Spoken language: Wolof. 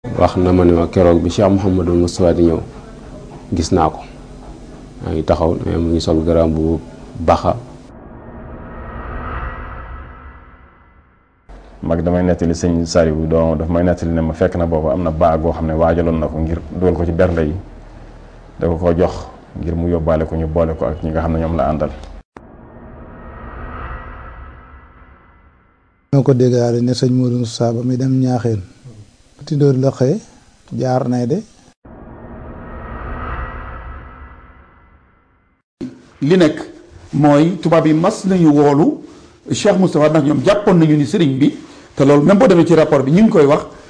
wax na ma ne ma keroog bi Cheikh Mouhamadul Moustapha di ñëw gis naa ko maa ngi taxaw mais mu ngi sol garaam bu baxa mag damay nettali sëñ Saliou doom daf may nettali ne ma fekk na boobu am na baa goo xam ne waajaloon na ko ngir dugal ko ci bernde yi da ko ko jox ngir mu yóbbaale ko ñu boole ko ak ñi nga xam ne ñoom la àndal ñoo ko déggaale ne sëñ Modou Moussa ba muy dem ñaaxeen tindóor la xëye jaar nay de li nekk mooy tubaab yi mas nañu woolu Cheikh Moustapha ndax ñoom jàppoon nañu ni sëriñ bi te loolu même boo demee ci rapport bi ñu ngi koy wax